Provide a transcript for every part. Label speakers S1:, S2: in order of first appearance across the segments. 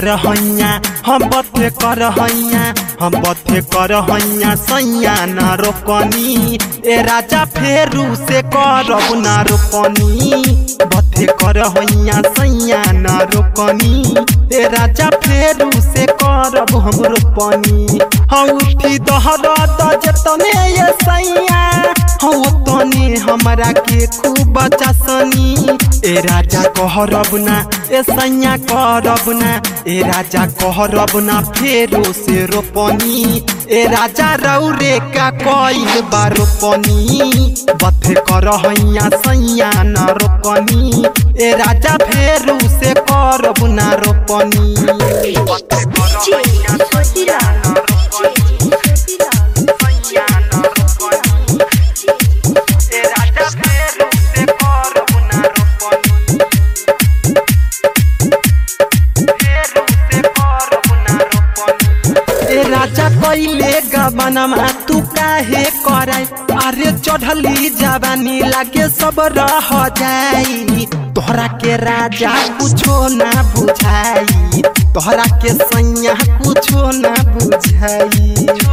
S1: कर हैया हम बथे कर हैया हम बथे कर हैया सैया न रोकनी ए राजा फेरू से करब न रोकनी बथे कर हैया सैया न रोकनी ए राजा फेरू से करब हम रोपनी हम उठी दहर जतने ये सैया हम तने हमरा के खूब चसनी ए राजा कहरब ना ए सैया करब ना ए राजा कहरब ना फेरो से रोपनी ए राजा रौरे का कईल बा रोपनी बथे कर हैया सैया न रोपनी ए राजा फेरू से करब ना रोपनी बथे कर हैया सैया न रोपनी सैया न रोपनी ए राजा फेरू से करब ना रोपनी ए राजा कइले गबनमा तू काहे कराई अरे चढ़ली जवानी लागे सब रह जाई तोहरा के राजा कुछो ना बुझाई तोहरा के सैया कुछो ना बुझाई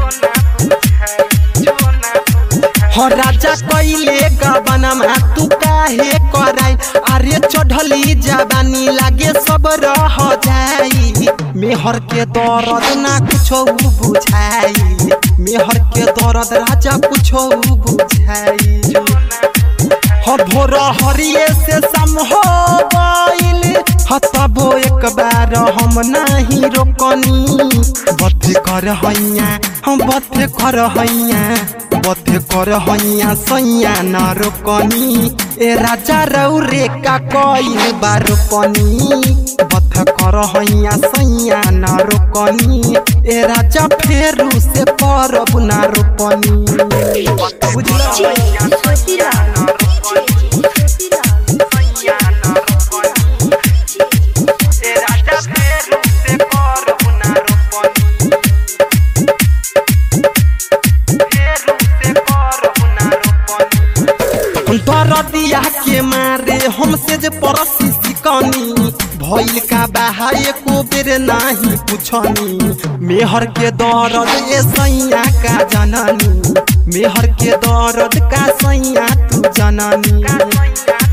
S1: हो राजा कइले गबनमा तू काहे कराई अरे चढ़ली जवानी लागे सब रह जाई मेहर के दर्द ना कुछो बुझाई मेहर के दर्द राजा कुछो बुझाई हो भोर हरिये से सम हो गइल हतबो एक बार हम नाही रोकनी बथे कर हैया हम बथे कर हैया बथे कर हैया सैया न रोकनी ए राजा रौरे का कइल बा रोकनी बथ कर हैया सैया न रोकनी ए राजा फेरू से करब ना रोपनी बुझल हैया सैया न रोकनी सैया न रोकनी ए राजा फेरू से करब ना रोपनी फेरू से करब ना रोपनी दरदिया के मारे हमसे जे परसी सिकनी भइल का बाहाए को बेर नाही पुछनी मेहर के दर्द ए सैया का जननी मेहर के दर्द का सैया तू जननी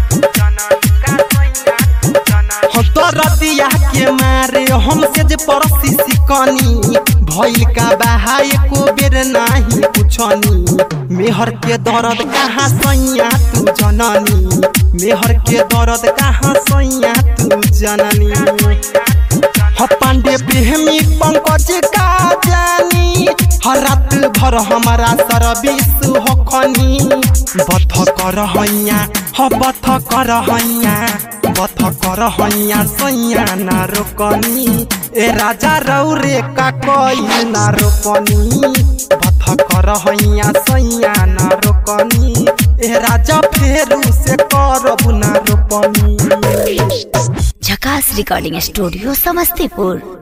S1: दरदिया के मारे हमसे जे परसी सिकनी भइल का बाहाए को बेर नाही पुछनी मेहर के दर्द कहाँ सैया तू जननी मेहर के दर्द कहाँ सैया तू जननी ह पांडे प्रेमी पंकज का जानी हर रात भर हमारा सर्विस होखनी बथ कर हैया ह बथ कर हैया बथ कर हैया सैया ना रोकनी ए राजा रौरे का कइल ना रोकनी बथ कर हैया सैया ना रोकनी ए राजा फेरू से करब ना रोपनी
S2: झकास रिकॉर्डिंग स्टूडियो समस्तीपुर